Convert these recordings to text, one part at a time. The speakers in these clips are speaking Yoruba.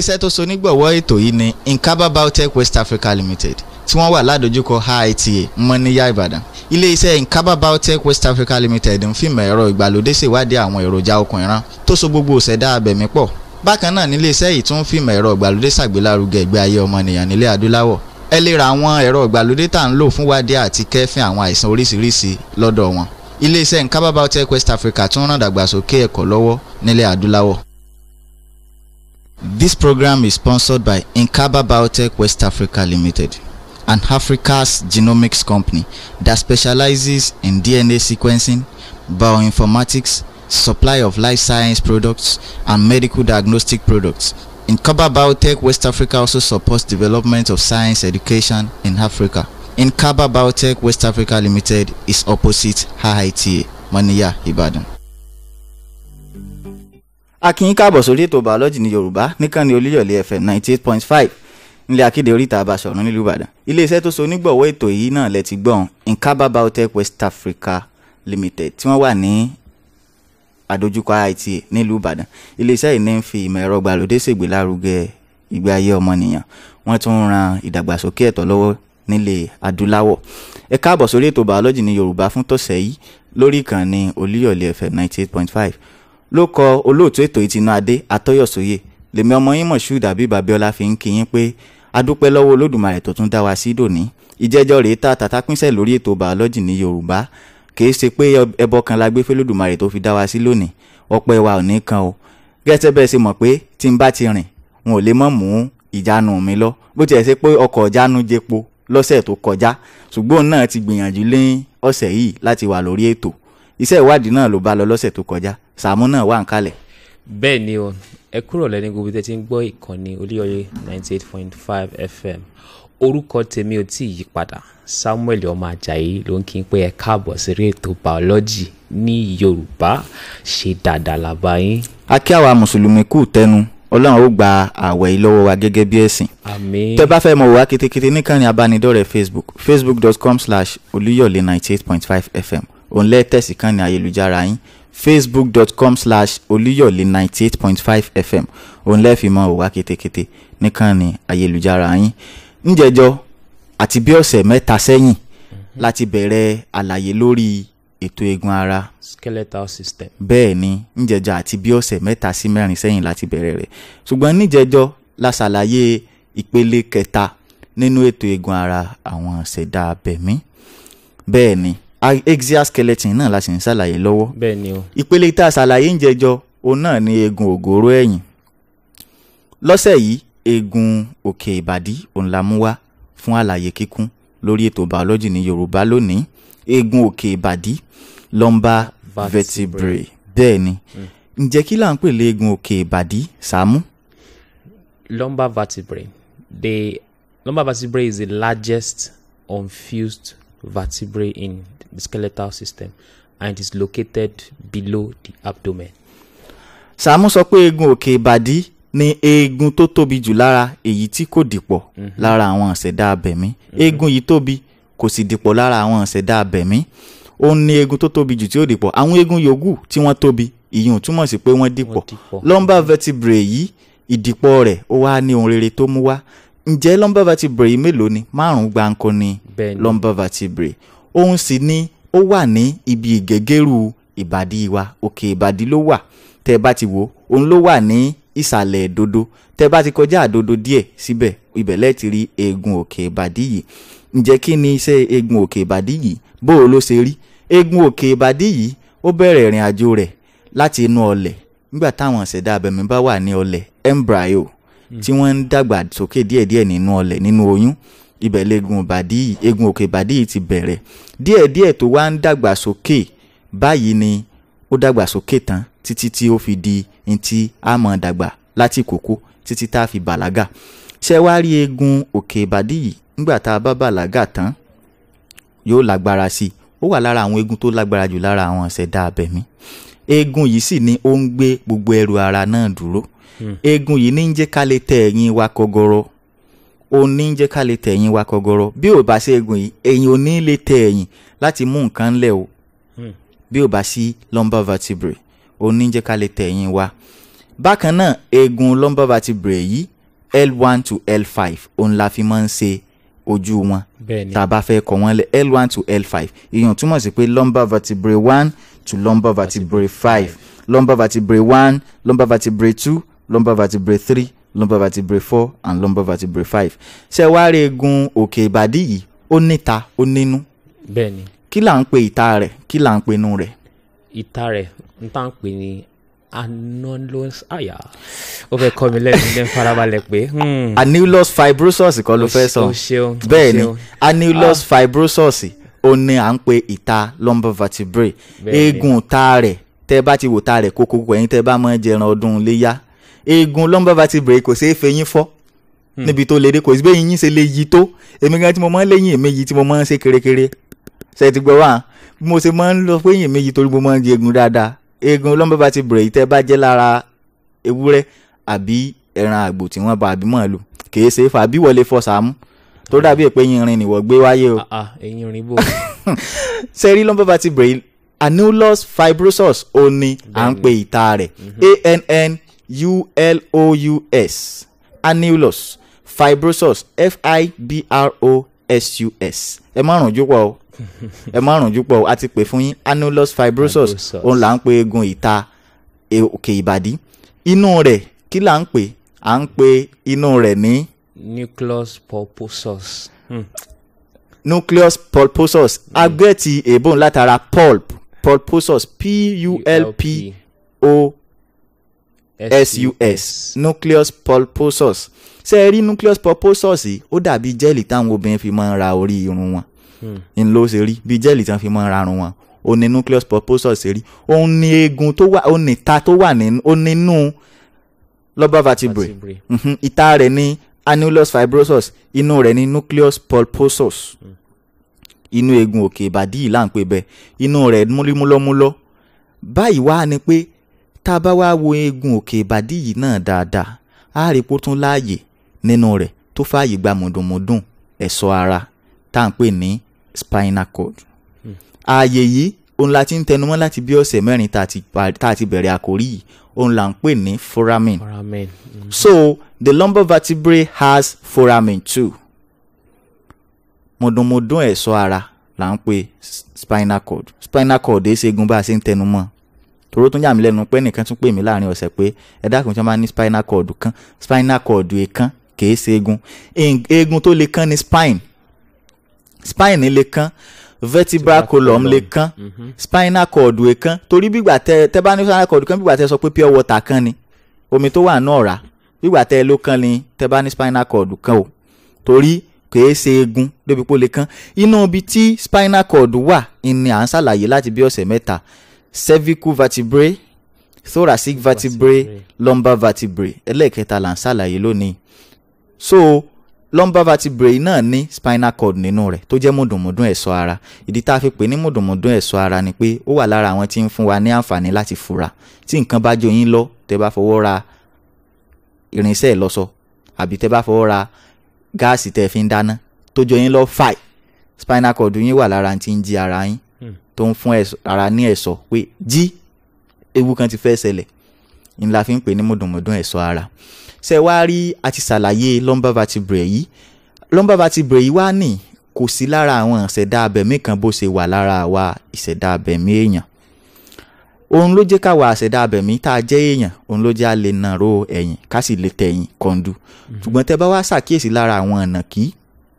iléeṣẹ́ tó so nígbọ̀wọ́ ètò yìí ni Nkaba Biotech West Africa Limited tí wọ́n wà ládojúkọ IITA mọ́níyà Ìbàdàn iléeṣẹ́ Nkaba Biotech West Africa Limited ń fìmọ̀ ẹ̀rọ ìgbàlódé ṣèwádìí àwọn èròjà okùn ìran tó so gbogbo òṣèdá abẹ̀mí pọ̀ bákan náà níléeṣẹ́ yìí tún fìmọ̀ ẹ̀rọ ìgbàlódé ṣàgbélárugẹ ìgbé ayé ọmọnìyàn nílẹ̀ adúláwọ̀ ẹ lè ra àwọn ẹ̀rọ ìgbàlódé tá à ń lò fún wádìí àti kẹ́fín àwọn àìsàn oríṣiríṣi lọ́dọ̀ wọn iléeṣẹ́ Nkaba Biotech West Africa tún ràn dàgbàsókè ẹ̀kọ́ lọ́wọ́ nílẹ̀ adúláwọ̀. This program is sponsored by Nkaba Biotech West Africa Limited, an Africa's genomics company that specializes in DNA sequencing, bioinformatics, supply of life science products, and medical diagnostic products. Nkaba Biotech West Africa also supports development of science education in Africa. Nkaba Biotech West Africa Limited is opposite HITA, Moniya, Ibadan. a kí yín káàbọ̀ sórí ètò bàọ́lọ́jì ní yorùbá níkànnì olúyọ̀lé fm ninety eight point five nílẹ̀ akéde oríta àbáṣọ̀run nílùú ìbàdàn iléeṣẹ́ tó so onígbọ̀wọ́ ètò yìí náà lẹ ti gbọ́n Nkaba Biotech West Africa Limited tí wọ́n wà ní àdójúkọ IITA nílùú ìbàdàn iléeṣẹ́ yìí ní ń fi ìmọ̀ ẹ̀rọ gbàlódé ṣègbélárugẹ ìgbé ayé ọmọnìyàn wọ́n tún ń ran ìdàgbàsókè ẹ̀tọ́ lọ́wọ́ nílẹ̀ adúláwọ̀ ẹ káàbọ̀ sórí ètò bàọ́lọ́jì ní yorùbá fún tọ̀sẹ̀ yìí lórí ìkànnì olúyọ̀lé fm ninety eight point five ló kọ olóòtú ètò ìtinú adé àtọyọsóyè lèmi ọmọ yín mọ̀ṣúù dàbí babiola fi ń kí yín pé adúpẹ́ lọ́wọ́ olódùmarè tó tún dá wa sí dòní ìjẹ́jọ́ rèé tá tàtà pínṣẹ́ lórí ètò bàọ́lọ́jì ní yorùbá kìí ṣe pé ẹbọ kan la gbé fẹ́lódùmarè tó fi dá wa sí lónìí ọpẹ́ wa ò ní kan o gẹ́sẹ́ bẹ́ẹ̀ ṣe mọ̀ pé tí n bá ti rìn wọn ò lè mọ̀ mú ìjánu mi lọ bó tiẹ̀ ṣe pé ọkọ̀ ìjánu jepo lọ́sẹ̀ tó kọjá ṣùgbọ́n náà ti gbìyànjú lé ọ̀sẹ̀ yìí láti wà lórí ètò iṣẹ́ ìwádìí náà ló bá lọ lọ́sẹ̀ tó kọjá Sàámú náà wà ń kalẹ̀. bẹ́ẹ̀ ni o ẹ kúrò lẹ́ni gbogbo tẹ́ ti ń gbọ́ ìkànnì Olúyọ̀lé ninety eight point five FM orúkọ tèmi ò tí ì yí padà Samuel ọmọ Ajayi ló ń kí n pé ẹ káàbọ̀ sírí ètò biology ní Yorùbá ṣe dáadáa làbá yín. a kí àwa mùsùlùmí kù tẹnu Ọlọ́run ó gba àwẹ̀ yìí lọ́wọ́ wa gẹ́gẹ́ bí ẹ̀sìn. àmín. tẹ́ bá fẹ́ mọ̀ wá kétékété níkànnì abánidọ́rẹ̀ẹ́ Facebook facebook.com slash olúyọ̀lé ninety eight point five FM òun lẹ́tẹ̀sí kan ní ayélujára yín facebook.com slash olúyọ̀lé ninety eight point five fm òun lẹ́ẹ̀fì mọ́ òwá kétékété nìkan ní ayélujára yín ńjẹjọ àti bí ọ̀sẹ̀ mẹ́ta sẹ́yìn láti bẹ̀rẹ̀ àlàyé lórí ètò eegun ara skeletal system. bẹ́ẹ̀ ni ńjẹjọ àti bí ọ̀sẹ̀ mẹ́ta sí mẹ́rin sẹ́yìn láti bẹ̀rẹ̀ rẹ̀ ṣùgbọ́n níjẹjọ la ṣàlàyé ìpele kẹta nínú ètò eegun ara àwọn ṣẹ̀dá abẹ̀mí bẹ́ẹ̀ ni axial skeleton náà la sì ń ṣàlàyé lọ́wọ́ bẹ́ẹ̀ ni o. ìpele tá a ṣàlàyé ń jẹjọ òun náà ni eegun ògóró ẹ̀yìn lọ́sẹ̀ yìí eegun òkè ìbàdí òun la mú wá fún àlàyé kíkún lórí ètò biology ní yorùbá lónìí eegun òkè ìbàdí lumbar vertebrae bẹ́ẹ̀ ni ǹjẹ́ kí là ń pè lé eegun òkè ìbàdí Sàámú. lumbar vertebrae the lumbar vertebrae is the largest unfused vertebrae in the skeletal system and it is located below the abdomen. Sàámú sọ pé eegun òkè ìbàdí ni eegun tó tóbi jù lára èyí tí kò dìpọ̀ lára àwọn ìṣẹ̀dá abẹ̀mí eegun yìí tóbi kò sì dìpọ̀ lára àwọn ìṣẹ̀dá abẹ̀mí ó ní eegun tó tóbi jù tí ó dìpọ̀ àwọn eegun yòókù tí wọ́n tóbi ìyẹn túmọ̀ sí pé wọ́n dìpọ̀ dìpọ̀. lumbar vertebrae yìí ìdìpọ̀ rẹ̀ ó wá ní ohun rere tó mú wá ǹjẹ́ lumbar vertebrae yìí mélòó ni márùn-ún gbáǹkọ́ ni Bẹ́ẹ̀ ni. lumbar vertebrae òun sì ni ó wà ní ibi ìgẹ́gẹ́rù ìbàdí wa òkè ìbàdí ló wà tẹ́ ẹ bá ti wò ó òun ló wà ní ìsàlẹ̀ ìdodo tẹ́ ẹ bá ti kọjá àdodo díẹ̀ síbẹ̀ ibẹ̀ lẹ́ẹ̀ ti rí eegun òkè ìbàdí yìí ǹjẹ́ kí ni iṣẹ́ eegun òkè ìbàdí yìí bó o ló ṣe rí eegun òkè ìbàdí yìí ó bẹ̀rẹ̀ ìrìn àjò rẹ̀ láti inú ọlẹ̀ nígbà táwọn ìṣẹ̀dá abẹ̀mí bá wà ní ọlẹ̀ embryo tí wọ́n ń dàgbà sókè díẹ̀díẹ̀ nínú ọlẹ̀ nínú oyún ibẹ̀ leegun ìbàdí yìí eegun òkè ìbàdí yìí ti bẹ̀rẹ̀ díẹ̀díẹ̀ tó wá ń dàgbà sókè báyìí ni ó dàgbà sókè tán títí tí ó fi di ntí a máa dàgbà láti kókó títí tá a fi bàlágà ṣé wá rí eegun òkè ìbàdí yìí nígbà tá a bá bàlágà tán yóò lágbára sí i ó wà lára àwọn eegun tó lágbára jù lára àwọn ìṣẹ̀dá abẹ̀mí eegun yìí sì ni ó ń gbé gbogbo ẹrù ara náà dúró eegun yìí ní ń jẹ́ ká lè tẹ ẹ̀yìn wa kọgọrọ ó ní ń jẹ́ ká lè tẹ ẹ̀yìn wa kọgọrọ bí ò bá sí eegun yìí ẹ̀yìn ò ní lè tẹ ẹ̀yìn láti mú nǹkan lẹ̀ o bí ò bá sí lumbar vertebrae ó ní ń jẹ́ ká lè tẹ ẹ̀yìn wa bákan náà eegun lumbar vertebrae yìí l1 to l5 òun la fi máa ń ṣe ojú wọn bẹ́ẹ̀ ni tá a bá fẹ́ kọ wọ́n lẹ̀ l1 to l5 ìyẹn túmọ̀ sí pé lumbar vertebrae one to lumbar vertebrae five lumbar vertebrae one lumbar vertebrae two lumbar vertebrae three lumbar vertebrae four and lumbar vertebrae five ṣé wàá rí eegun òkè ìbàdí yìí ó níta ó nínú bẹ́ẹ̀ ni kí là ń pe ìta rẹ̀ kí là ń pe inú rẹ̀ ìta rẹ̀ ń tà ń pè ní anolos àyà ó fẹ́ kọ́ mi lẹ́nu ní farabalẹ̀ pé hmm, annulus fibrosus kọ́ ló fẹ́ sọ o ṣeun o bẹ́ẹ̀ ni ṣeun. annulus fibrosus ó ní à ń pe ìta lumbar vertebrae Bẹ́ẹ̀ ni. eegun ta rẹ̀ tẹ́ bá ti wò ta rẹ̀ kókó ẹ̀yin tẹ́ bá máa ń jẹran ọdún léyà eegun lumbar vertebrae kò ṣeé fẹyín fọ́ níbi tó lédè kò sí bẹ́ẹ̀ yín ṣe lè yí tó èmi gan tí mo máa ń léyìn èmi yìí tí mo máa ń ṣe kérékéré ṣe ti gbọ́ wá bí mo ṣe máa ń lọ pé èmi yìí torí mo máa ń jẹ eegun dáadáa eegun lumbar vertebrae yìí tẹ́ bá jẹ́ lára ewúrẹ́ àbí ẹran àgbò tí wọ́n bá àbí màálù kì í ṣe é fà bí wọlé fọ sàmú tó dàbí pé yìnrìn nìwọ gbé wáyé o ah ah eyín orin bò sẹ́rí lumbar vertebrae annulus fibrosus ó ní à ń pe ìta rẹ̀ a-n-n-u-l-o-u-s annulus fibrosus f-i-b-r-o-s-u-s ẹ má rùn jùpọ̀ o ẹ má rùn jùpọ̀ o a ti pè fún yín annulus fibrosus Fibrosus. òun là ń pe eegun ìta e- òkè ìbàdí inú rẹ̀ kí là ń pè à ń pe inú rẹ̀ ní nucleus pulposus hmm. nucleus pulposus agbẹ́ẹ̀tì èbó látara pulp pulposus p-u-l-p-o-s-u-s nucleus pulposus ṣé ẹ rí nucleus pulposus yìí ó dàbí jẹ́ẹ̀lì táwọn obìnrin fi máa ń ra orí irun wọn ń ló ṣe rí bí jẹ́ẹ̀lì tí wọ́n fi máa ń ra irun wọn ó ní nucleus pulposus ṣe rí òun ní eegun tó wà òun ní ìta tó wà nínú ó nínú lumbar vertebrae vertebrae Mhm, ìta rẹ̀ ní annulus fibrosus inú rẹ̀ ní nucleus pulposus inú eegun òkè ìbàdí yìí là ń pè bẹ́ẹ̀ inú rẹ̀ múlímúlọ́múlọ́ báyìí wá ni pé tá a bá wá wo eegun òkè ìbàdí yìí náà dáadáa á rí pó tún láàyè nínú rẹ̀ tó fààyè gba mùdùnmùdùn ẹ̀ṣọ́ ara tá à ń pè ní spinal cord ààyè yìí òun la ti ń tẹnumọ́ láti bí ọ̀sẹ̀ mẹ́rin tá a ti pa- tá a ti bẹ̀rẹ̀ àkórí yìí òun là ń pè ní foramen foramen hmm. So the lumbar vertebrae has foramen too. Mọ̀dùnmọ̀dùn ẹ̀ṣọ́ ara là ń pè s- spinal cord. Spinal cord èé ṣe egun bá a ṣe ń tẹnu mọ́. Tòró tún yà mí lẹ́nu pé nìkan tún pè mí láàrin ọ̀sẹ̀ pé ẹ dákun tí wọ́n bá ní spinal cord kan spinal cord èèkan kìí ṣe egun. Eng- Eegun tó lè kán ni spine. Spine lè kán vertebral column lè kán spinal cord èèkan torí bígbà tẹ tẹ bá ní spinal cord kan bígbà tẹ sọ pé pure water kan ni omi tó wà náà rà gbígbà tẹ ló kán ni tẹ bá ní spinal cord kan o torí kìí ṣe eegun débi pé ó lè kán inú ibi tí spinal cord wà ni à ń ṣàlàyé láti bí ọ̀sẹ̀ mẹ́ta cervical vertebrae thoracic vertebrae Vertebrae. lumbar vertebrae ẹlẹ́ẹ̀kẹta là ń ṣàlàyé lónìí so lumbar vertebrae náà ní spinal cord nínú rẹ̀ tó jẹ́ mùdùnmùdùn ẹ̀ṣọ́ ara ìdí tá a fi pè ní mùdùnmùdùn ẹ̀ṣọ́ ara ni pé ó wà lára àwọn tí ń fún wa ní àǹfààní láti fura tí nǹkan bá jó yín lọ tẹ́ bá fọwọ́ ra irinṣẹ́ ìlọṣọ àbí tẹ́ bá fọwọ́ ra gáàsì tẹ́ fi ń dáná tó jó yín lọ fàì spinal cord yín wà lára tí ń jí ara yín Hmm. tó ń fún ẹ̀ṣọ́- ara ní ẹ̀ṣọ́ pé jí ewu kan ti fẹ́ ṣẹlẹ̀ ń la fi ń pè ní mùdùnmùdùn ẹ̀ṣọ́ ara ṣe wá rí a ti ṣàlàyé lumbar vertebrae yìí lumbar vertebrae yìí wá ní kò sí lára àwọn ìṣẹ̀dá abẹ̀mí kan bó ṣe wà lára àwa ìṣẹ̀dá abẹ̀mí èèyàn òun ló jẹ́ káwa àṣẹ̀dá abẹ̀mí tá a jẹ́ èèyàn òun ló jẹ́ a lè nàró ẹ̀yìn ká sì lè tẹ̀yìn kọ́ńdú ṣùgbọ́n tẹ́ bá wá ṣàkíyèsí lára àwọn ìnàkí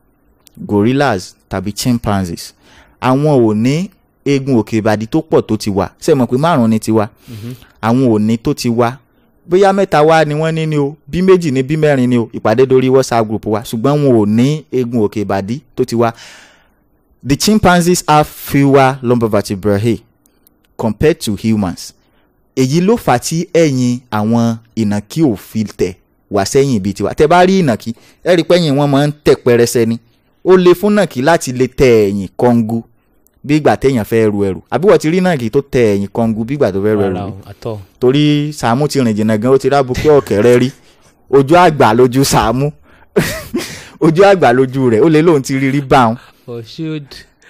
gorillas tàbí chimpanzees àwọn ò ní eegun òkè ìbàdí tó pọ̀ tó ti wà ṣe mọ̀ pé márùn-ún ni ti wà àwọn ò ní tó ti wà bóyá mẹ́ta wá ni wọ́n ní ni o bí méjì ni bí mẹ́rin ni o ìpàdé dorí whatsapp group wa ṣùgbọ́n wọn ò ní eegun òkè ìbàdí tó ti wà the chimpanzees have fewer lumbar vertebrae compared to humans èyí ló fà á tí ẹ̀yìn àwọn ìnàkí ò fi tẹ̀ wá sẹ́yìn bíi tiwa tẹ́ bá rí ìnàkí ẹ rí pẹ́yìn wọn máa ń tẹ̀ pẹrẹsẹ ni ó le fún nàkí láti lè tẹ ẹ̀yìn kọ́ngú bí ìgbà téèyàn fẹ́ ru ẹrù àbí wọ́n ti rí nàkí tó tẹ ẹ̀yìn kọ́ngú bí ìgbà tó fẹ́ ru ẹrù rárá rí o àtọ torí Sàámú ti rìn jìnnà gan ó ti rábu pé ọ̀kẹ́rẹ́ rí ojú àgbà lójú Sàámú ojú àgbà lójú rẹ̀ ó lè lóun ti rí rí báwọn for should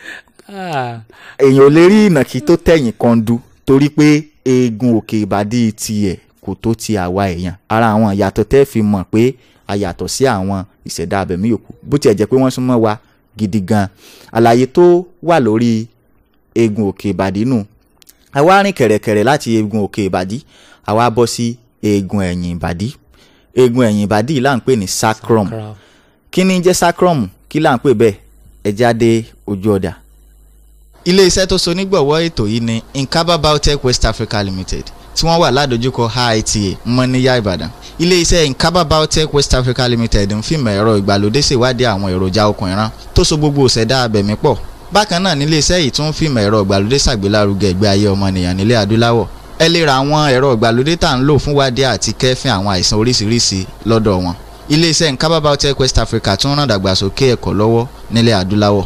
ah èèyàn ò lè rí ìnàkí tó tẹ̀yìn kan du torí pé eegun òkè ìbàdí tiẹ̀ kò tó ti àwa èèyàn ara àwọn ìyàtọ̀ tẹ́ fi mọ̀ pé a yàtọ̀ sí àwọn ìṣẹ̀dá abẹ̀mí yòókù bó tiẹ̀ jẹ́ pé wọ́n súnmọ́ wa gidi gan àlàyé tó wà lórí eegun òkè ìbàdí nù àwa rìn kẹ̀rẹ̀kẹ̀rẹ̀ láti eegun òkè ìbàdí àwa bọ́ sí eegun ẹ̀yìn ìbàdí eegun ẹ̀yìn ìbàdí yìí là ń pè ní sacrum Crowd. kí ni jẹ́ sacrum kí là ń pè bẹ́ẹ̀ ẹ jáde ojú ọ̀dà. ilé iṣẹ́ tó so nígbọ̀wọ́ ètò yìí ni nkaba biotech west africa limited tí wọ́n wà ládojúkọ IITA mọ́níyà ìbàdàn ilé iṣẹ́ nkaba biotech west africa limited ń fìmọ̀ ẹ̀rọ ìgbàlódé ṣèwádìí àwọn èròjà okùn ìran tó so gbogbo òṣèdá abẹ̀mí pọ̀ bákan náà nílé iṣẹ́ yìí tún ń fìmọ̀ ẹ̀rọ ìgbàlódé ṣàgbélárugẹ ìgbé ayé ọmọnìyàn nílẹ̀ adúláwọ̀ ẹ lè ra àwọn ẹ̀rọ ìgbàlódé tá à ń lò fún wádìí àti kẹ́fìn àwọn àìsàn oríṣiríṣi lọ́dọ̀ wọn iléeṣẹ́ nkaba biotech west africa tún ràn dàgbàsókè ẹ̀kọ́ lọ́wọ́ nílẹ̀ adúláwọ̀.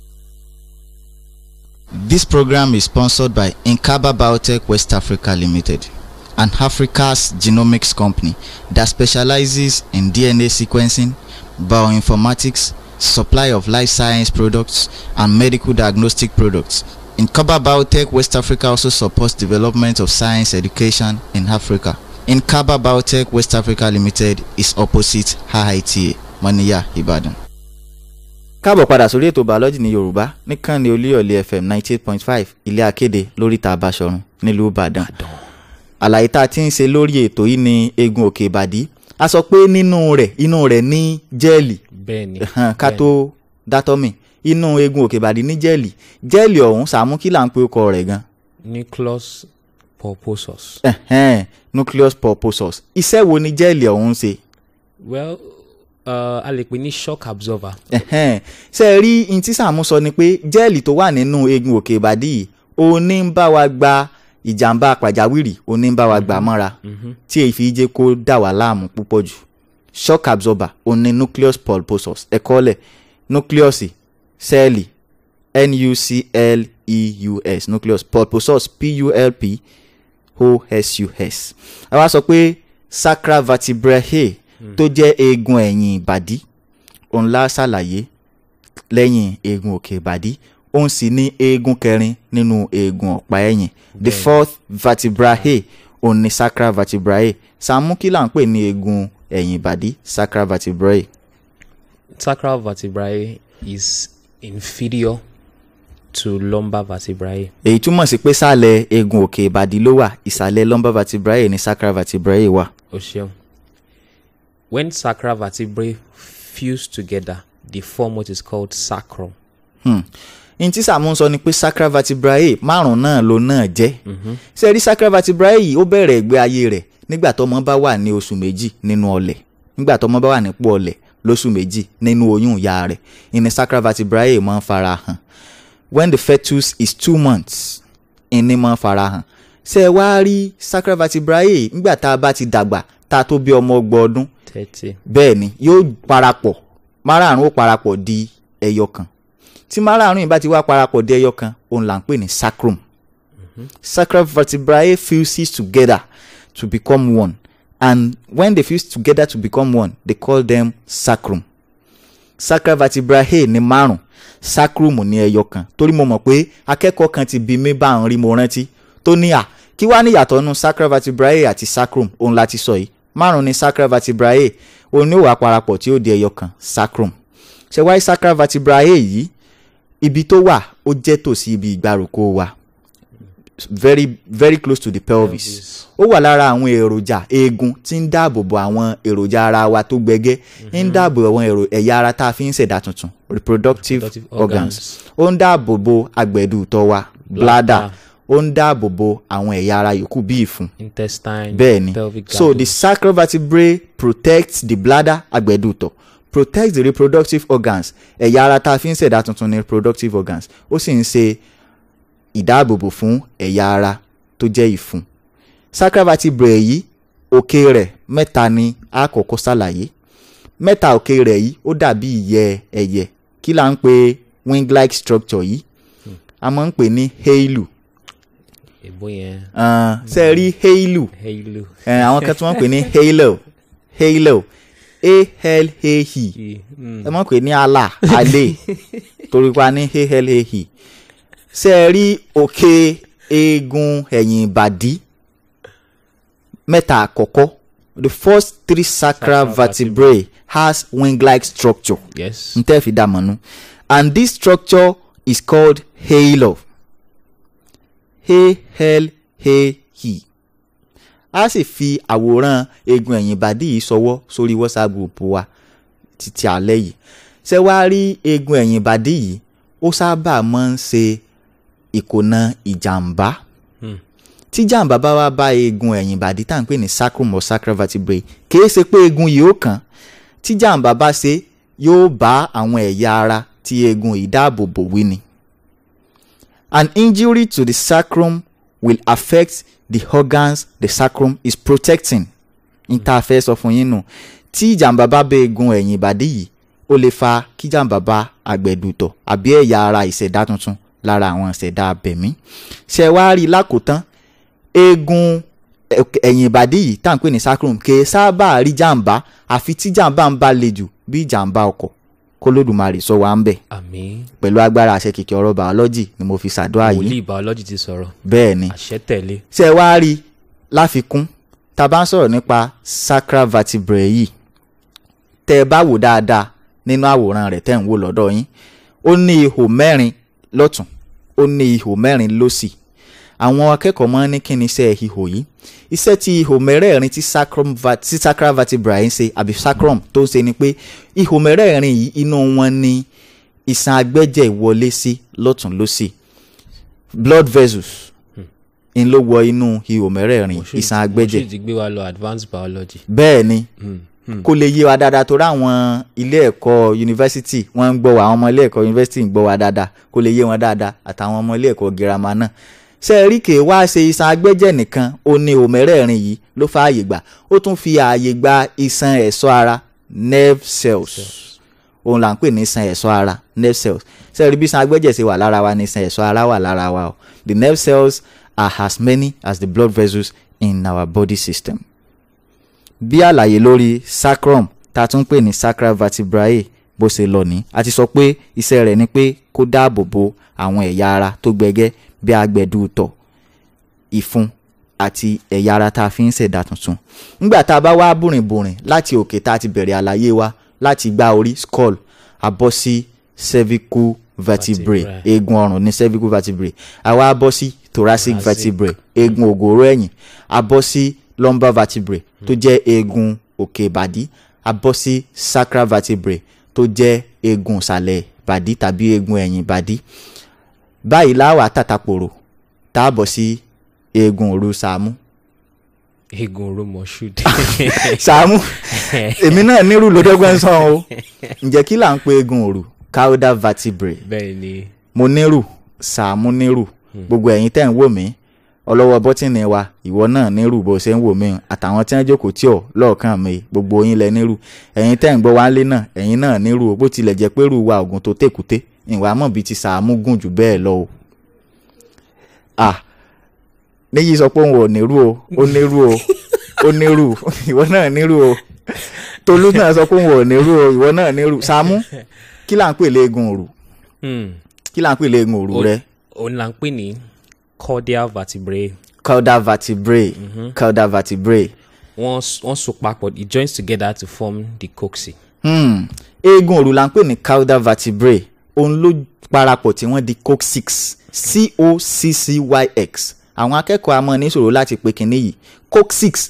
This program is sponsored by Nkaba Biotech West Africa Limited, an Africa's genomics company that specializes in DNA sequencing, bioinformatics, supply of life science products, and medical diagnostic products. Nkaba Biotech West Africa also supports development of science education in Africa. Nkaba Biotech West Africa Limited is opposite IITA, Moniya, Ibadan. káàbọ̀ padà sórí ètò bàọ́lọ́jì ní yorùbá níkànnì olúyọ̀lé fm ninety eight point five ilé akéde lóríta àbáṣọrun nílùú ìbàdàn àlàyé tá a ti ń ṣe lórí ètò yìí ní eegun òkè ìbàdí a sọ pé nínú rẹ̀ inú rẹ̀ ní jẹ́ẹ̀lì bẹ́ẹ̀ ni ká bẹ́ẹ̀ ni. tó dátọ́mì inú eegun òkè ìbàdí ní jẹ́ẹ̀lì jẹ́ẹ̀lì ọ̀hún sàmú kí là ń pe ọkọ rẹ̀ gan nucleus pulposus. Ẹ̀hẹ́n, nucleus pulposus iṣẹ́ wo ni jẹ́ẹ̀lì ọ̀hún ń ṣe well uh, a lè pè ní shock absorber. Ẹ̀hẹ́n. ṣe é rí in tí Sàámú sọ ni pé jẹ́ẹ̀lì tó wà nínú eegun òkè ìbàdí yìí òun ní ń bá wa gba ìjàmbá pàjáwìrì òun ní ń bá wa gbà mọ́ra tí èyí fi jẹ́ kó dà wá láàmú púpọ̀ jù shock absorber òun ní nucleus pulposus ẹ̀kọ́ lẹ̀ nucleus sẹ́ẹ̀lì nucleus nucleus pulposus pulp osus a wá sọ pé sacral vertebrae tó jẹ́ eegun ẹ̀yìn ìbàdí òun la ṣàlàyé lẹ́yìn eegun òkè ìbàdí òun sì ní eegun kẹrin nínú eegun ọ̀pá ẹ̀yìn the fourth vertebrae òun ní sacral vertebrae Sàámú kí là ń pè ní eegun ẹ̀yìn ìbàdí sacral vertebrae sacral vertebrae is inferior to lumbar vertebrae. èyí túmọ̀ sí pé sàlẹ̀ eegun òkè ìbàdí ló wà ìsàlẹ̀ lumbar vertebrae ní sacral vertebrae wà. o ṣeun when sacral vertebrae fuse together they form what is called sacrum. Hmm. n tí Sàámú ń sọ ni pé sacral vertebrae márùn náà ló náà jẹ́ ṣe rí sacral vertebrae yìí ó bẹ̀rẹ̀ ìgbé ayé rẹ̀ nígbà tọ́mọ bá wà ní oṣù méjì nínú ọlẹ̀ nígbà tọ́mọ bá wà nípò ọlẹ̀ lóṣù méjì nínú oyún ìyá rẹ̀ ìní sacral vertebrae máa ń fara hàn when the fetus is two months ìní máa ń fara hàn ṣe ẹ wá rí sacral vertebrae nígbà tá a bá ti dàgbà tá a tó bí ọmọ ọgbọ̀n ọdún thirty. bẹ́ẹ̀ ni yóò parapọ̀ márààrún ó parapọ̀ di ẹyọ kan tí márààrún yìí bá ti wá parapọ̀ di ẹyọ kan òun là ń pè ní sacrum sacral vertebrae fuses together to become one and when they fuse together to become one they call them sacrum sacral vertebrae ní márùn sacrum ní ẹyọ kan torí mo mọ̀ pé akẹ́kọ̀ọ́ kan ti bí mi bá ń rí mo rántí tó ní à kí wá ní ìyàtọ̀ nù sacral vertebrae àti sacrum òun láti sọ yìí márùn ní sacral vertebrae òun ní ó wà parapọ̀ tí ó di ẹyọ kan sacrum ṣe wáyé sacral vertebrae yìí ibi tó wà ó jẹ́ tòsí ibi ìgbàrúkọ wa very very close to the pelvis Pelvis. ó wà lára àwọn èròjà eegun tí ń dáàbò bo àwọn èròjà ara wa tó gbẹgẹ́ ń dáàbò bo àwọn èrò- ẹ̀yà ara tá a fi ń ṣẹ̀dá tuntun reproductive Reproductive organs ó ń dáàbò bo agbẹ̀dù ìtọ̀ wa bladder ó ń dáàbò bo àwọn ẹ̀yà ara yòókù bí ìfun intestine. bẹ́ẹ̀ ni pelvic so the girdles. sacral vertebrae protects the bladder agbẹ̀dùtọ̀ protects the reproductive organs ẹ̀yà ara tá a fi ń ṣẹ̀dá tuntun ní reproductive organs ó sì ń ṣe ìdáàbòbò fún ẹ̀yà ara tó jẹ́ ìfun sacral vertebrae yìí òkè rẹ̀ mẹ́ta ni a kọ́kọ́ ṣàlàyé mẹ́ta òkè rẹ̀ yìí ó dàbí ìyẹ́ ẹyẹ kí là ń pè wing-like structure yìí a máa ń pè ní halo èbó yẹn uh, ṣe é rí halo halo. ẹ àwọn kan tí wọ́n ń pè ní halo halo a-l-a-e Mm. ẹ mọ̀ pé ní ala alẹ́ torí pa ní a-l-a-e ṣe é rí òkè eegun ẹ̀yìn ìbàdí mẹ́ta àkọ́kọ́ the first three sacral Sacral vertebrae has wing-like structure yes n tẹ́ fi dá mọ̀ nù and this structure is called halo h-l-a-e a sì fi àwòrán eegun ẹ̀yìn ìbàdí yìí sọwọ́ sórí whatsapp group wa títí alẹ́ yìí ṣé wàá rí eegun ẹ̀yìn ìbàdí yìí ó sábà máa ń ṣe ìkònà ìjàmbá Hmm. tí jàǹbá bá wá bá eegun ẹ̀yìn ìbàdí tá à ń pè ní sacrum or sacral vertebrae kìí ṣe pé eegun yìí ó kàn tí jàǹbá bá ṣe yóò bá àwọn ẹ̀yà ara tí eegun yìí dáàbò bò wí ni. An injury to the sacrum will affect the organs the sacrum is protecting. n ta fẹ́ sọ fún yín nù tí ìjàmbá bá bẹ eegun ẹ̀yìn ìbàdí yìí ó lè fa kí ìjàmbá bá àgbẹ̀dùtọ̀ àbí ẹ̀yà ara ìṣẹ̀dá tuntun lára àwọn ìṣẹ̀dá abẹ̀mí. ṣé ẹ wá rí i lákòótán eegun ẹ- ẹ̀yìn ìbàdí yìí tá à ń pè ní sacrum kì í sábà rí jàǹbá àfi tí jàǹbá ń bá le jù bí jàǹbá ọkọ̀ kólódùmarè sọ wá ń bẹ̀ àmín pẹ̀lú agbára àṣẹ kìkì ọ̀rọ̀ bàọ́lọ́jì ni mo fi ṣàdúrà yìí wòlíì biology ti sọ̀rọ̀ bẹ́ẹ̀ ni àṣẹ tẹ̀lé ṣé ẹ wá rí i láfikún tá a bá ń sọ̀rọ̀ nípa sacral vertebrae yìí tẹ́ ẹ bá wò dáadáa nínú àwòrán rẹ̀ tẹ́ ń wò lọ́dọ̀ yín ó ní ihò mẹ́rin lọ́tún ó ní ihò mẹ́rin lósì àwọn akẹ́kọ̀ọ́ máa ń ní kí ni iṣẹ́ ihò yìí iṣẹ́ tí ihò mẹ́rẹ̀ẹ̀rin tí sacrum va- tí sacral vertebrae ń ṣe àbí sacrum tó ń ṣe ni pé ihò mẹ́rẹ̀ẹ̀rin yìí inú wọn ni ìṣàn agbẹ́jẹ̀ wọlé sí lọ́tún lósì blood vessels ń ló wọ inú ihò mẹ́rẹ̀ẹ̀rin ìṣàn agbẹ́jẹ̀ mo sì ti gbé wa lọ advanced biology bẹ́ẹ̀ ni Hmm. kó lè yé wa dáadáa torí àwọn ilé ẹ̀kọ́ yunifásitì wọ́n ń gbọ́ wa àwọn ọmọ ilé ẹ̀kọ́ yunifásitì ń gbọ́ wa dáadáa kó lè yé wọn dáadáa àtàwọn ọmọ ilé ẹ̀kọ́ girama náà ṣe é rí kèé wá ṣe iṣan agbẹ́jẹ̀ nìkan ó ní òmẹ́rẹ̀ẹ̀rin yìí ló fa ààyè gbà ó tún fi ààyè gba iṣan ẹ̀ṣọ́ ara nerve cells òun là ń pè ní iṣan ẹ̀ṣọ́ ara nerve cells ṣe é rí bí iṣan agbẹ́jẹ̀ ṣe wà lára wa ní iṣan ẹ̀ṣọ́ ara wà lára wa o the nerve cells are as many as the blood vessels in our body system bí àlàyé lórí sacrum tá a tún pè ní sacral vertebrae bó ṣe lọ ní a ti sọ pé iṣẹ́ rẹ̀ ni pé kó dáàbò bo àwọn ẹ̀yà ara tó gbẹgẹ́ bí agbẹ̀dù tọ̀ ìfun àti ẹ̀yà ara tá a fi ń ṣẹ̀dá tuntun nígbà tá a bá wá bùrìnbùrìn láti òkè tá a ti bẹ̀rẹ̀ àlàyé wa láti gbá orí skull a bọ́ sí cervical vertebrae Vertebrae. eegun ọrùn ní cervical vertebrae a wá bọ́ sí thoracic Thoracic. vertebrae eegun ògòrò ẹ̀yìn a bọ́ sí lumbar vertebrae tó jẹ́ eegun òkè ìbàdí a bọ́ sí sacral vertebrae tó jẹ́ eegun ìsàlẹ̀ ìbàdí tàbí eegun ẹ̀yìn ìbàdí báyìí láwà tàtàpòrò tá a bọ̀ sí eegun òru sàmú eegun oró moshood sàmú èmi náà nírú lọ́dọ́gbọ́n sàn o ǹjẹ́ kí là ń pe eegun òru caudal vertebrae bẹ́ẹ̀ ni mo nírù sàmú nírù gbogbo ẹ̀yin tẹ́ ń wò mí ọlọ́wọ́ bọ́tìnì wa ìwọ náà nírù bó ṣe ń wò mí àtàwọn tí wọ́n jókòó tí ò lọ́ọ̀kan mi gbogbo yín lẹ nírù ẹ̀yin tẹ́ ń gbọ́ wá lé náà ẹ̀yin náà nírù o bó tilẹ̀ jẹ́ pé rù wa ògùn tó tèkúté ìwà mọ̀ bíi ti sàmú gùn jù bẹ́ẹ̀ lọ o. à níyì sọ pé òun ò nírù o ó nírù o ó nírù ìwọ náà nírù o tolú náà sọ pé òun ò nírù o ìwọ náà nírù sàmú kí là ń pè léegun òrù Hmm. kí là ń pè léegun òrù O- rẹ òun là ń pè ní cordial vertebrae caudal vertebrae caudal vertebrae wọ́n s- wọ́n so papọ̀ it joins together to form the coccyx hmm. eegun òrù la ń pè ní caudal vertebrae òun ló parapọ̀ tí wọ́n di coccyx c-o-c-c-y-x àwọn akẹ́kọ̀ọ́ a máa ní ìṣòro láti pe kinní yìí coccyx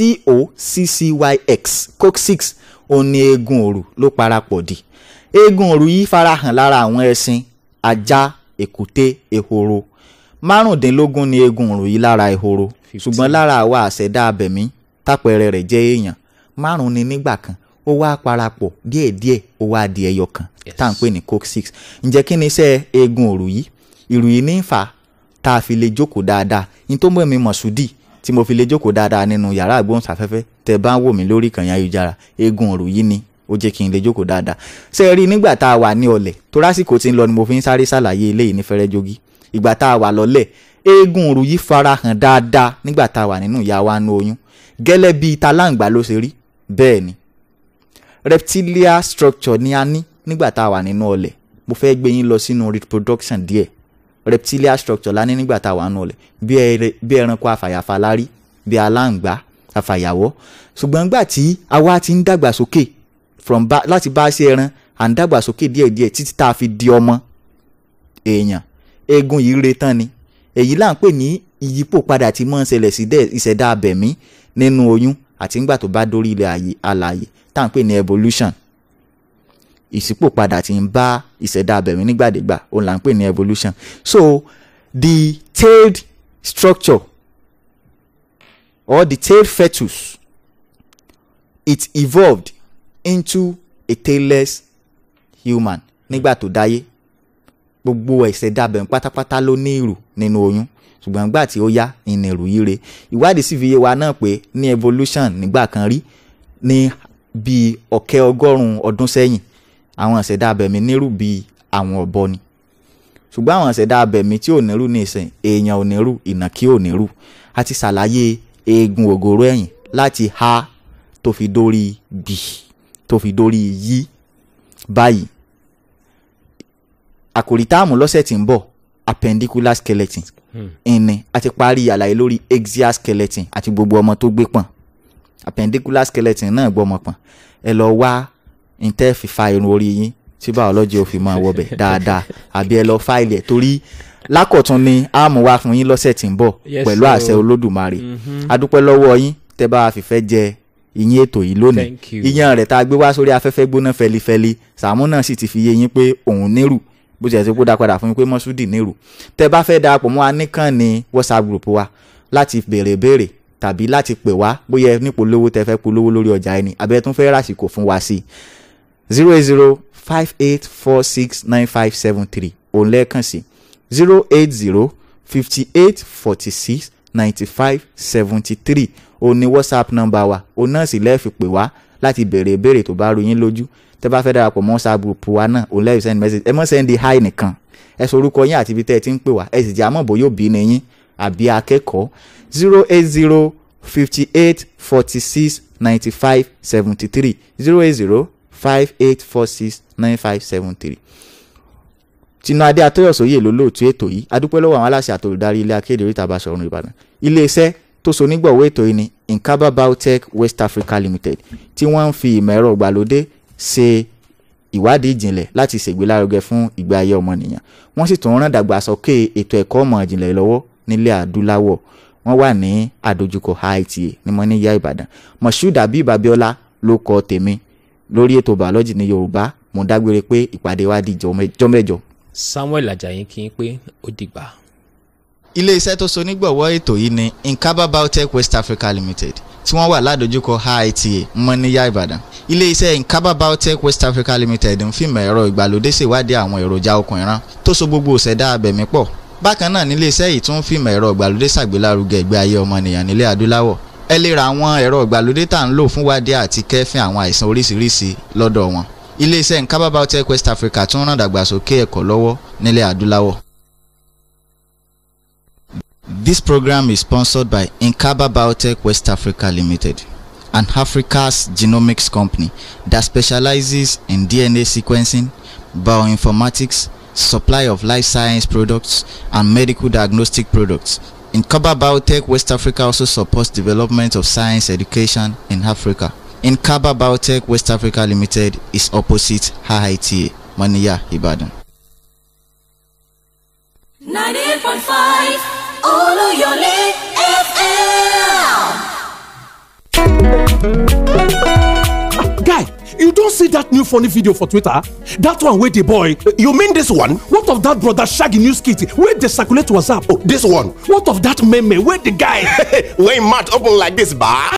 c-o-c-c-y-x coccyx òun ni eegun òrù ló parapọ̀ di eegun òrù yìí farahàn lára àwọn ẹṣin ajá èkúté ehoro márùndínlógún ni eegun òrù yìí lára ehoro ṣùgbọ́n lára àwa àṣẹ̀dá abẹ̀mí tápẹ̀rẹ̀ rẹ̀ jẹ́ èèyàn márùn ni nígbà kan ó wá parapọ̀ díẹ̀díẹ̀ ó wá di ẹyọ kan Yes. tá à ń pè ní coccyx ǹjẹ́ kí ni iṣẹ́ eegun òrù yìí ìrù yìí ní ń fà á tá a fi lè jókòó dáadáa ní tó mú mi mọ̀ṣúdì tí mo fi lè jókòó dáadáa nínú yàrá àgbóhùnsáfẹ́fẹ́ tẹ́ bá ń wò mí lórí ìkànnì ayélujára eegun òrù yìí ni ó jẹ́ kí n lè jókòó dáadáa ṣé ẹ rí i nígbà tá a wà ní ọlẹ̀ tó rásìkò tí ń lọ ni mo fi ń sáré ṣàlàyé eléyìí ní fẹ́rẹ́ jogi ìgbà tá a wà lọ́lẹ̀ eegun òrù yìí farahàn dáadáa nígbà tá a wà nínú ìyá wa nú oyún gẹ́lẹ́ bíi taláǹgbá ló ṣe rí bẹ́ẹ̀ ni reptilian structure ni a ní nígbà tá a wà nínú ọlẹ̀ mo fẹ́ gbé yín lọ sínú reproduction díẹ̀ reptilian structure la ní nígbà tá a wà nínú ọlẹ̀ bí ẹrẹ- bí ẹranko àfàyàfà la rí bí aláǹgbá àfàyàwọ́ ṣùgbọ́n nígbà tí àwa ti ń dàgbà sókè from ba láti bá ṣe ẹran à ń dàgbà sókè díẹ̀díẹ̀ títí tá a fi di ọmọ èèyàn eegun yìí re tán ni èyí là ń pè ní ìyípo padà tí mọ́ ń ṣẹlẹ̀ sí dẹ̀ ìṣẹ̀dá abẹ̀mí nínú oyún àti ńgbà tó bá dórí ilẹ̀ ayé alààyè tá à ń pè ní evolution ìṣípò padà tí ń bá ìṣẹ̀dá abẹ̀mí nígbàdégbà òun là ń pè ní evolution so the tailed structure or the tailed fetus it evolved into a tailless human nígbà tó dáyé gbogbo ìṣẹ̀dá abẹ̀mí pátápátá ló ní ìrù nínú oyún ṣùgbọ́n nígbà tí ó yá ìnìrù yìí re ìwádìí sì fi yé wa náà pé ní evolution nígbà kan rí ní bíi ọ̀kẹ́ ọgọ́rùn-ún ọdún sẹ́yìn àwọn ìṣẹ̀dá abẹ̀mí nírù bíi àwọn ọ̀bọ ni ṣùgbọ́n àwọn ìṣẹ̀dá abẹ̀mí tí ò nírù ní ìsìn èèyàn ò nírù ìnàkí ò nírù a ti ṣàlàyé eegun ògòrò ẹ̀yìn láti ha tó fi dórí bì tó fi dórí yí báyìí àkòrí táàmù lọ́sẹ̀ tí ń bọ̀ appendicular skeleton ìní a ti parí àlàyé lórí axial skeleton àti gbogbo ọmọ tó gbé pọ̀n appendicular skeleton náà gbọ́mọ pọ̀n ẹ lọ wá ntẹ́ fi fa irun orí yín tí biology ò fi máa wọbẹ̀ dáadáa àbí ẹ lọ fáìlì ẹ̀ torí lákọ̀tún ni a mú wá fún yín lọ́sẹ̀ tí ń bọ̀ Yes, pẹ̀lú sir. àṣẹ olódùmarè adúpẹ́ lọ́wọ́ yín tẹ́ bá a fìfẹ́ jẹ ìyín ètò yìí lónìí Thank you. ìyàn rẹ̀ tá a gbé wá sórí afẹ́fẹ́ gbóná fẹlifẹli Sàámú náà sì ti fi yé yín pé òun nírù bó ti ẹ̀ ti kó dá padà fún yín pé mọ́súdì nírù tẹ́ bá fẹ́ darapọ̀ mọ́ wa nìkan ní WhatsApp group wa láti béèrè béèrè tàbí láti pè wá bóyá ẹ ní polówó tẹ́ fẹ́ polówó lórí ọjà ẹni àbẹ́ tún fẹ́ ràsìkò fún wa sí zero eight zero five eight four six nine five seven three òun lẹ́ẹ̀kan sí zero eight zero fifty eight forty six ninety five seventy three òun ni whatsapp nọ́mbà wa òun náà sì lẹ́ẹ̀fi pè wá láti béèrè ìbéèrè tó bá rú yín lójú tẹ́ bá fẹ́ darapọ̀ mọ́ whatsapp group wa náà òun lẹ́ẹ̀fi send message ẹ mọ́ send hi nìkan ẹ sọ orúkọ yín àti ibi tẹ́ ẹ ti ń pè wá ẹ sì jẹ́ àmọ́ bóyá òbí ni yín àbí akẹ́kọ̀ọ́ zero eight zero fifty eight forty six ninety five seventy three zero eight zero five eight four six nine five seven three tinú adé atọ́yọ̀sóyè ló lóòtú ètò yìí adúpẹ́ lọ́wọ́ àwọn aláṣẹ àtòlùdarí ilé akéde oríta Basọ̀run Ìbàdàn iléeṣẹ́ tó so nígbọ̀wọ́ ètò yìí ni Nkaba Biotech West Africa Limited tí wọ́n ń fi ìmọ̀ ẹ̀rọ ìgbàlódé ṣe ìwádìí ìjìnlẹ̀ láti ṣègbélárugẹ fún ìgbé ayé ọmọnìyàn wọ́n sì tún rán dàgbàsókè ètò ẹ̀kọ́ ọmọ ìjìnlẹ̀ lọ́wọ́ nílẹ̀ adúláwọ̀ wọ́n wà ní àdójúkọ IITA ní mọ́níyà Ìbàdàn Moshood Habib Abiola ló kọ tèmi lórí ètò bàọ́lọ́jì ní Yorùbá mo dágbére pé ìpàdé wa di jọ́mẹ́jọ Samuel Ajayi kí n pé ó dìgbà. iléeṣẹ́ tó so nígbọ̀wọ́ ètò yìí ni Nkaba Biotech West Africa Limited tí wọ́n wà ládojúkọ IITA mọ́níyà Ìbàdàn iléeṣẹ́ Nkaba Biotech West Africa Limited ń fìmọ̀ ẹ̀rọ ìgbàlódé ṣèwádìí àwọn èròjà okùn ìran tó so gbogbo òṣèdá abẹ̀mí pọ̀ bákan náà níléeṣẹ́ yìí tún ń fìmọ̀ ẹ̀rọ ìgbàlódé ṣàgbélárugẹ ìgbé ayé ọmọnìyàn nílẹ̀ adúláwọ̀ ẹ lè ra àwọn ẹ̀rọ ìgbàlódé tá à ń lò fún wádìí àti kẹ́fín àwọn àìsàn oríṣiríṣi lọ́dọ̀ wọn iléeṣẹ́ Nkaba Biotech West Africa tún ràn dàgbàsókè ẹ̀kọ́ lọ́wọ́ nílẹ̀ adúláwọ̀. This program is sponsored by Nkaba Biotech West Africa Limited, an Africa's genomics company that specializes in DNA sequencing, bioinformatics, supply of life science products, and medical diagnostic products. Nkaba Biotech West Africa also supports development of science education in Africa. Nkaba Biotech West Africa Limited is opposite HITA, Maniya, Ibadan. 98.5 Oluyole FM. Guy, you don see that new funny video for Twitter? That one wey dey boy. You mean this one? What of that brother Shaggy news kit wey dey circulate WhatsApp? This one. What of that meme wey the guy When mouth open like this, bah.